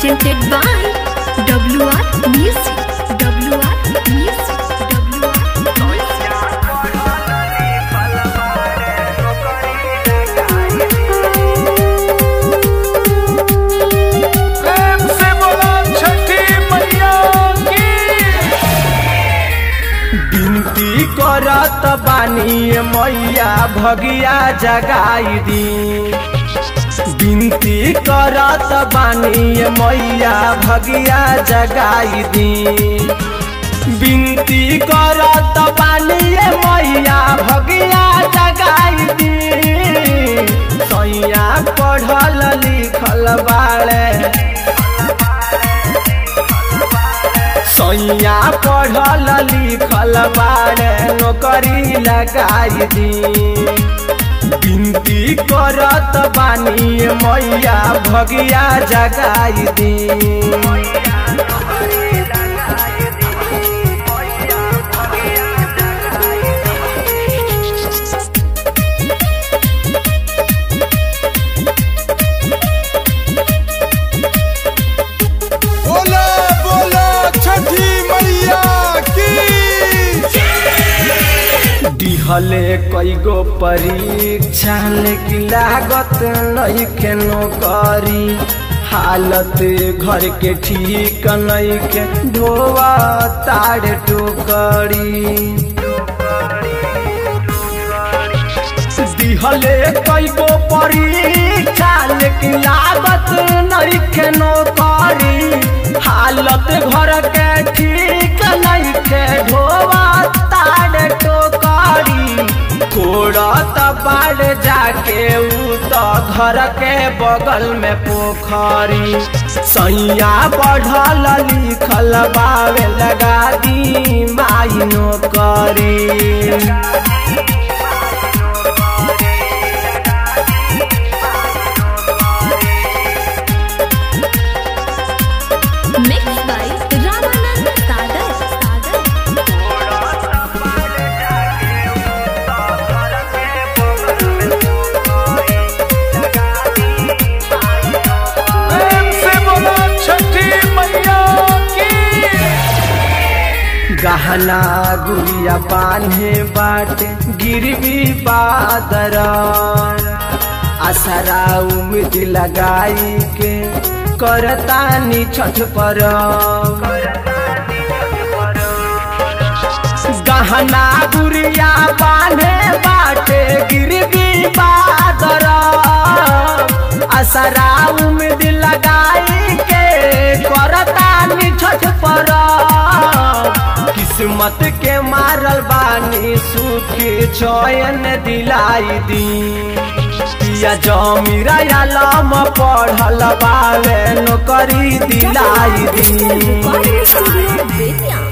presented by WR Music. WR Music. WR Music. प्रेम से बोला छठी मैया की बिनती करत बानी मैया भगिया जगाई दी बिनती करत बानी मैया भगिया जगाई दी बिनती करत बानी मैया भगिया जगाई दी सैया पढ़ल लिखल बाड़े सैया पढ़ल लिखल बाड़े नौकरी लगाई दी बिनती करत बानी मैया भगिया जगाई दी बोला बोला छठी मैया की दिहले कईगो परीक्षा लेकिन लागत नहीं के नौकरी हालत घर के ठीक नहीं के ढोवा ताड़ टोकरी दिहले कईगो परीक्षा लेकिन लागत नहीं के नौकरी हालत घर के ठीक नहीं के ढोवा ताड़ टोकरी कोड़त बाढ़ जाके ऊ तो घर के बगल में पोखरी सैया पढ़ल लिखल बावे लगा दी माई नौकरी Mixed by Ramanand Sagar. Sagar. प्रेम से बोला छठी मैया की गहना गुड़िया बान्हे बाटे गिरवी बादर आसरा उम्मीद लगाई के करतानी छठ पर गहना गुड़िया बान्हे बाटे गिरवी बादर आसरा उम्मीद लगाई के करतानी छठ पर किस्मत के मारल बानी सुख चयन दिलाई दी पिया जमीरा आलम पढ़ल बावे नौकरी दिलाई दी Recording Studio Vidya.